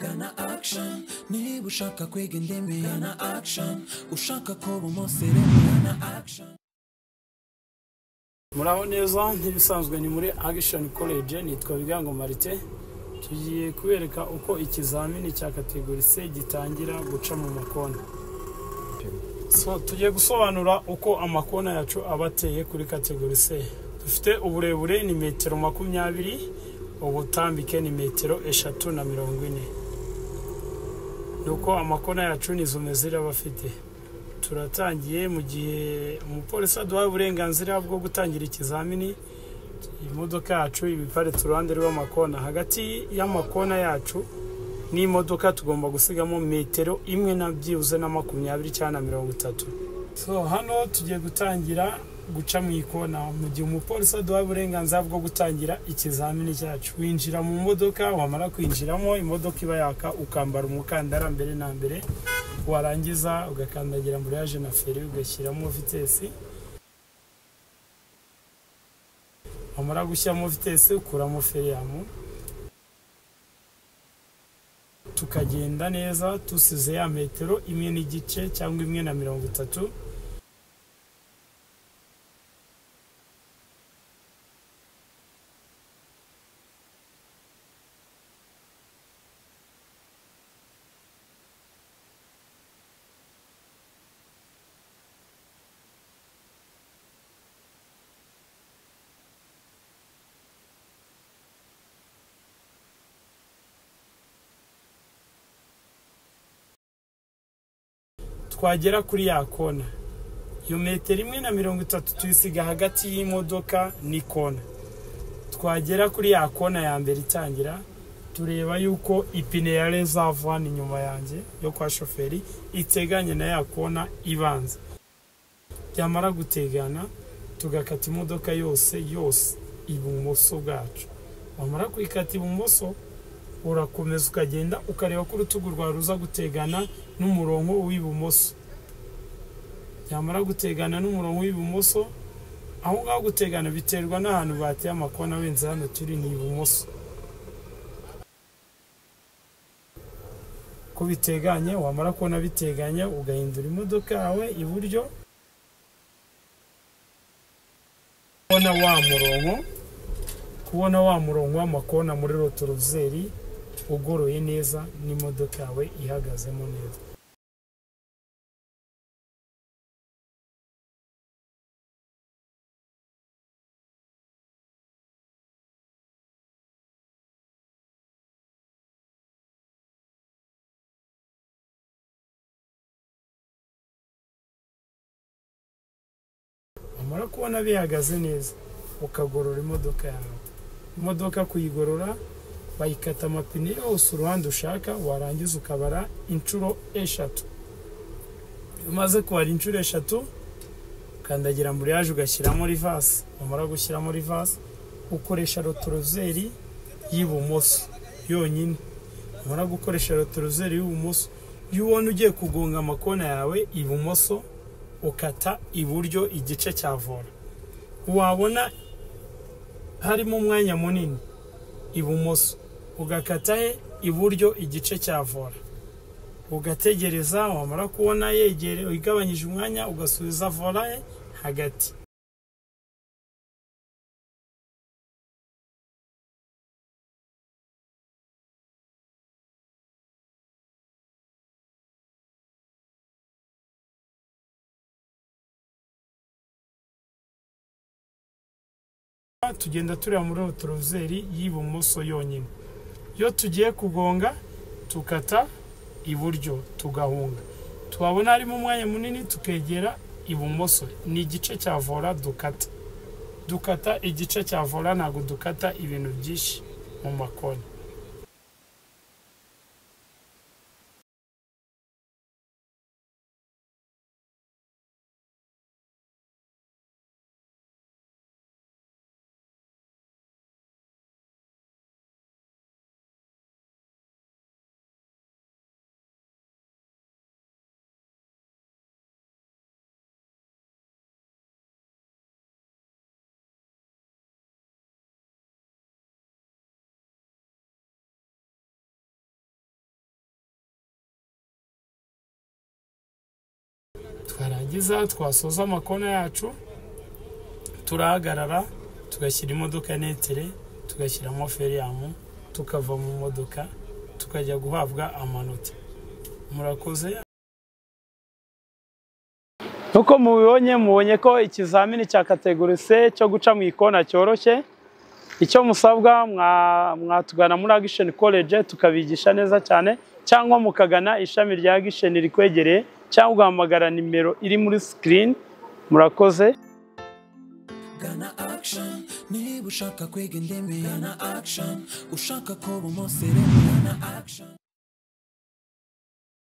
gana action niba ushaka kwiga indimi gana action ushaka kuba umuseremu gana action muraho neza nk'ibisanzwe ni muri agishoni koleje nitwa bigango marite tugiye kubereka uko ikizamini cya kategori c gitangira guca mu makona so tugiye gusobanura uko amakona yacu aba ateye kuri kategori c dufite uburebure ni metero makumyabiri ubutambike ni metero eshatu na mirongo ine ni uko amakona yacu n'izo mezi aba afite turatangiye mu gihe umupolisi aduhaye uburenganzira bwo gutangira ikizamini imodoka yacu iba iparitse uruhande rw'amakona hagati y'amakona yacu n'imodoka tugomba gusigamo metero imwe na byibuze na makumyabiri cyangwa na mirongo itatu so hano tugiye gutangira guca mu ikona mu gihe umupolisi aduhaye uburenganzira bwo gutangira ikizamini cyacu winjira mu modoka wamara kwinjiramo imodoka iba yaka ukambara umukandara mbere na mbere warangiza ugakandagira amburayaje na feri ugashyiramo vitesi wamara gushyiramo vitesi ukuramo feriyamu tukagenda neza tusize ya metero imwe n'igice cyangwa imwe na mirongo itatu twagera kuri ya kona iyo metero imwe na mirongo itatu tuyisiga hagati y'imodoka n'ikona twagera kuri ya kona ya mbere itangira tureba yuko ipine ya rezavani inyuma yanjye yo kwa shoferi iteganye na ya kona ibanza byamara gutegana tugakata imodoka yose yose ibumoso bwacu wamara kuyikata ibumoso urakomeza ukagenda ukareba ko urutugu rwawe ruza gutegana n'umurongo w'ibumoso byamara gutegana n'umurongo w'ibumoso aho ngaho gutegana biterwa n'ahantu bateye amakona wenda hano turi ni ibumoso ko biteganye wamara kubona biteganye ugahindura imodoka yawe iburyo kubona wa murongo kubona wa murongo w'amakona muri rotorozeri ugoroye neza n'imodoka yawe ihagazemo neza wamara kubona bihagaze neza ukagorora imodoka yawe imodoka kuyigorora bayikata amapine yose uruhande ushaka warangiza ukabara inshuro eshatu iyo umaze kubara inshuro eshatu ukandagira amburiyaje ugashyiramo rivasi wamara gushyiramo rivasi ukoresha rotorozeri y'ibumoso yonyine wamara gukoresha rotorozeri y'ibumoso iyo ubona ugiye kugonga amakona yawe ibumoso ukata iburyo igice cya vora wabona harimo umwanya munini ibumoso ugakata he iburyo igice cya vora ugategereza wamara kubona yegereye igabanyije umwanya ugasubiza vora ye hagati tugenda tureba muri rotorozeri y'ibumoso yonyine iyo tugiye kugonga tukata iburyo tugahunga twabona harimo umwanya munini tukegera ibumoso ni igice cya vora dukata dukata igice cya vora ntabwo dukata ibintu byinshi mu makoni twarangiza twasoza amakona yacu turahagarara tugashyira imodoka ya netere tugashyiramo feriyamu tukava mu modoka tukajya guhabwa amanota murakoze nk'uko mubibonye mubonye ko ikizamini cya kategori c cyo guca mu ikona cyoroshye icyo musabwa mwatugana muri agisheni koleje tukabigisha neza cyane cyangwa mukagana ishami rya agisheni rikwegereye cyangwa ugahamagara nimero iri muri sikirini murakoze gana action niba ushaka kwiga indimi gana action ushaka kuba umusirimu gana action